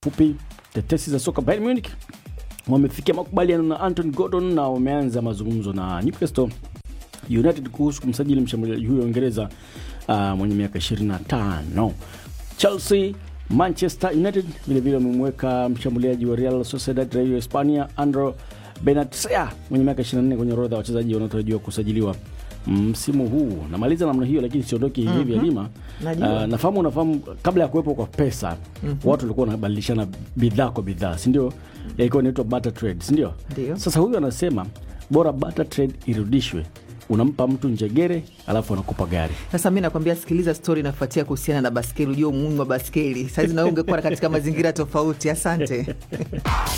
fupi tetesi za soka Bayern Munich wamefikia makubaliano na Anton Gordon na wameanza mazungumzo na Newcastle United kuhusu kumsajili mshambuliaji huyo wa Uingereza uh, mwenye miaka 25. Chelsea Manchester United vilevile wamemweka mshambuliaji wa Real Sociedad raia wa Hispania Andro Benatia mwenye miaka 24 kwenye orodha ya wachezaji wanaotarajiwa kusajiliwa msimu huu. Namaliza namna hiyo, lakini siondoki hivi hivi Halima. Najua. Uh, nafahamu unafahamu, kabla ya kuwepo kwa pesa watu walikuwa wanabadilishana bidhaa kwa bidhaa, si ndio? Ilikuwa inaitwa barter trade, si ndio? Ndio. Sasa huyu anasema bora barter trade irudishwe, unampa mtu njegere alafu anakupa gari. Sasa mi nakwambia, sikiliza stori inafuatia kuhusiana na baskeli. Ujua umuhimu wa baskeli. Sahizi nawe ungekuwa katika mazingira tofauti. Asante.